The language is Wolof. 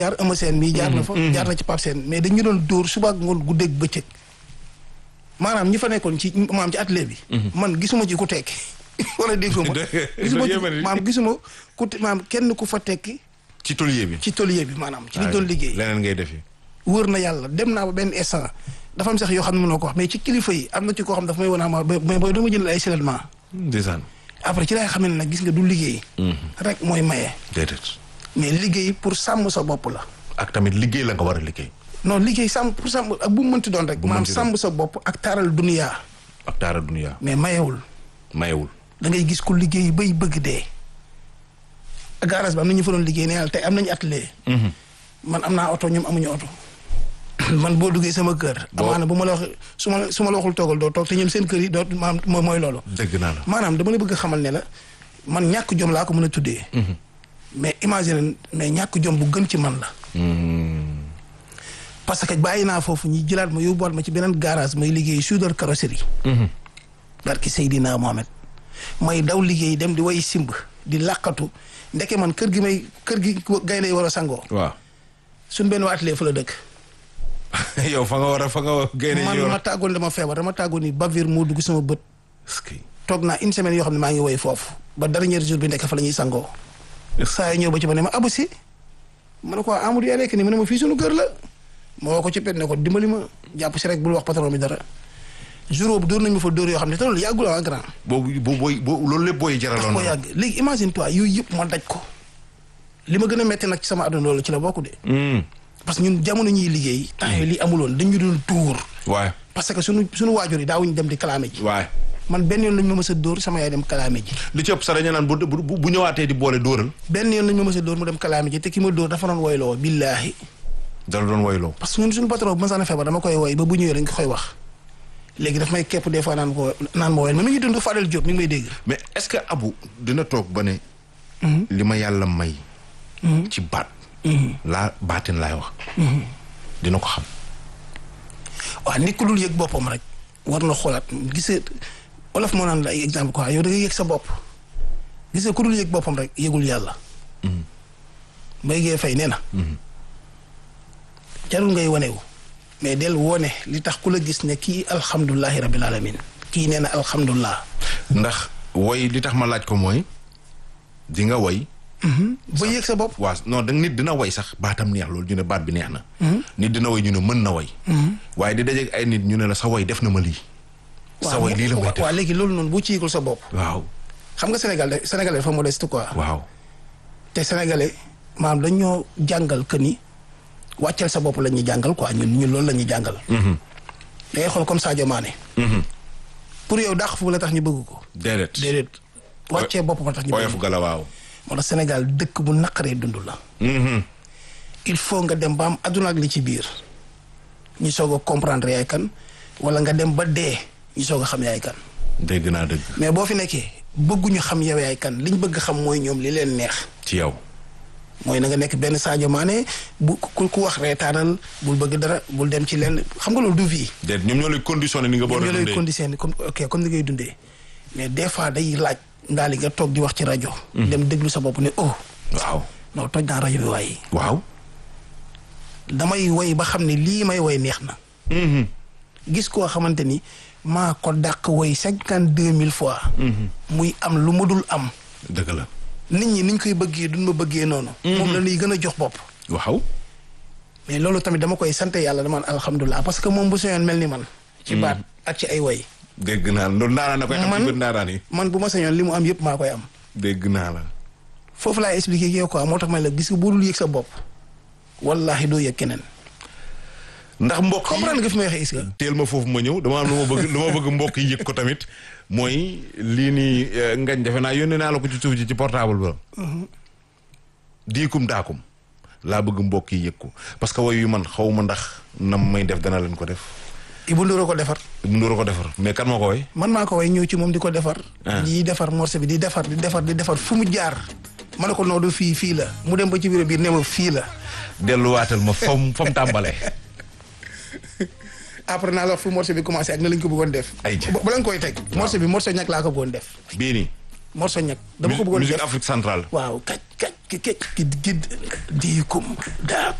jaar Eumeu Sène mii jaar na fa jaar na ci Pape Sène mais dañu doon dóor suba ak ngoon guddeeg bëccëg maanaam ñi fa nekkoon ci maam ci atelier bi man gisuma ci ku tekki wala déggoo ma gisuma ci maam gisuma ku maam kenn ku fa tekki ci tôlier bi ci tôlier bi maanaam ci li doon liggéey leneen ngay defi wër na yàlla dem naa ba benn instant dafa am sax yoo xam ne mënoo ko wax mais ci kilifa yi am na ci koo xam dafa may wan ama mais booy dama jël ay seulement ndeysaan après ci laay xam ne nag gis nga du liggéey rek mooy maye déedéet mais liggéey pour sàmm sa bopp la ak tamit liggéey la nga war a liggéey non liggéey sàmm pour sàmm ak bu mu mënti doon rek Bu mu maam mënti doon. sàmm sa bopp ak taaral duniyaa ak taara dunia mais mayewul mayewul da ngay gis ku liggéey bay bëgg dee garage bi am na ñu fa doon liggéey ne yàlla tey am nañu atelier man am naa oto ñoom amuñu oto man boo duggee sama kër Boo- amaana bu ma la wax su ma su ma la waxul toogal doo toog te ñoom seen kër yi doo maam moo- mooy loolu dëgg naa la maanaam dama la bëgg a xamal ne la man ñàkk jom laa ko mën a tuddee mais imagine mais ñàkk jom bu gën ci man la parce que bàyyi naa foofu ñi jëlaat ma yóbbuwaat ma ci beneen garage may liggéey soudeur carrosserie barki Seydina Mohamed may daw liggéey dem di way simb di làqatu ndeke man kër gi may kër gi gaynde yi war a sangoo waaw suñ benn waa atelier fa la dëkk yow fa nga war a fa nga génne man yow ma tàggoon dama feebar dama tàggoon ni bavir moo dugg sama bët est-ce que toog naa une semaine yoo xam ne maa ngi woy foofu ba dernier jour bi nekk fa la ñuy sangoo saa yi ñëw ba ci ma ne ma abu si ma ne ko Amadou yaa nekk nii ma ne ma fii suñu kër la ma woo ko ci pet ne ko dimbali ma jàpp si rek bul wax patron bi dara jour boobu dóor nañ ma fa dóor yoo xam ne te loolu yàggul waa grand boobu boo booy boo loolu lépp booy daf jaraloon ko na yàgg léegi imagine toi yooyu yëpp ma daj ko li ma gën a metti nag ci sama àdduna loolu ci la bokk de Hmm. parce que ñun jamono ñuy liggéey temps yooyu lii amuloon dañu doon tuur waay parce que suñu suñu waajur yi daawuñu dem di kalaame ji waay man benn yoon lañ ma mës a dóor sama yaay dem kalaame ji li ci ëpp sax dañu naan bu bu bu ñëwaatee di boole dóoral benn yoon lañ ma mës a dóor mu dem kalaame ji te ki ma dóor dafa doon woyloo billaahi dala doon woyloo parce que ñun suñu patron bu ma sax feebar dama koy woy ba bu ñëwee dañ ko koy wax léegi daf may képp des fois naan ko naan ma woyal mais mi ngi dund Fadel Diop mi ngi may dégg mais est-ce que Abu dina toog ba ne li ma yàlla may ci baat laa baatin laay wax dina ko xam waaw nit ku dul yëg boppam rek war na xoolaat gisee olof moo naan la ay exemple quoi yow da ngay yëg sa bopp gisee ku dul yëg boppam rek yëgul yàlla mbay gee fay nee na jarul ngay wanewu mais del wone li tax ku la gis ne kii alhamdulilahi rabbil alamin kii nee na alhamdulilah ndax woy li tax ma laaj ko mooy di nga woy ba yëg sa bopp waa non da nit dina woy sax baatam neex loolu ñu ne baat bi neex na nit dina woy ñu ne mën na woy waaye di dajeeg ay nit ñu ne la sa woy def na ma lii sa woy lii la may def waaw léegi loolu noonu bu ci yëgul sa bopp waaw xam nga Sénégal de Sénégalais dafa modeste quoi waaw te sénégalais maanaam dañoo jàngal que ni wàcceel sa bopp la ñuy jàngal quoi ñun ñun loolu la ñuy jàngal. da ngay xool comme Sadio Mané. pour yow dàq fu la tax ñu bëgg ko. déedéet déedéet wàccee bopp ba tax ñu bëgg oyof ko. gala waaw moo tax Sénégal dëkk bu naqaree dund la. il faut nga dem ba am adduna ak li ci biir ñu soog a comprendre yaay kan wala nga dem ba dee ñu soog a xam yaay kan dégg naa dëgg mais boo fi nekkee bëgguñu xam yow yaay kan liñ bëgg xam mooy ñoom li leen neex. ci yow mooy na nga nekk benn Sadio Mané bu ku ku wax reetaanal bul bëgg dara bul dem ci lenn xam nga loolu du vie. déet ñoom ñoo lay conditionné ni nga ñoom boole ñoo lay dundee conditionné comme ok comme ni ngay dundee mais des fois day laaj ndaali nga toog di wax ci rajo. dem déglu sa bopp ne oh waaw non toj naa rajo bi waaye waaw damay woy ba xam ne lii may woy neex na. gis koo xamante ni maa ko dàq woy cinquante deux mille fois. muy am lu mu dul am. dëgg la nit ñi niñ koy bëggee duñ ma bëggee noonu. moom la ñuy gën a jox bopp. waaw mais loolu tamit dama koy sant yàlla dama naan alhamdulilah parce que moom bu sañoon mel ni man. ci baat ak ci ay woy. dégg naa la loolu ndaanaan na koy xam Man- ci bët ndaanaan yi man bu ma sañoon li mu am yëpp maa koy am. dégg naa la foofu laay expliqué ak yow quoi moo tax ma la gis nga boo dul yëg sa bopp. wallahi doo yëg keneen. ndax mbokk yi comprendre nga fi may waxee is nga. teel ma foofu ma ñëw dama am lu ma bëgg lu ma bëgg mbokk yi yëg ko tamit mooy lii nii eh, ngañ defe naa yónnee naa la ko ci suuf ji ci portable ba diikum daakum laa bëgg mbokk yi yëg ko parce que woy yu man xaw ma ndax nam may def dana leen ko def Ibou Ndour a ko defar. mu ndóor ko defar mais kan moo ko woy man maa ko way ñëw ci moom di ko defar. Ah. di defar morceau bi di defar di defar di defar fu mu jaar. ma ne ko noo du fii fii la mu dem ba ci biir biir ne ma fii la. delluwaatal ma fam fam tàmbalee après naa la wax fu morceau bi commencé ak na lañ ko bëggoon def. Ay ca. ba ba lañ koy teg. morceau bi morceau ñag laa ko bëggoon def. bii nii morceau ñag. dama ko bëggoon musique def Afrique centrale waaw kaj kaj ki ki ki diikum daa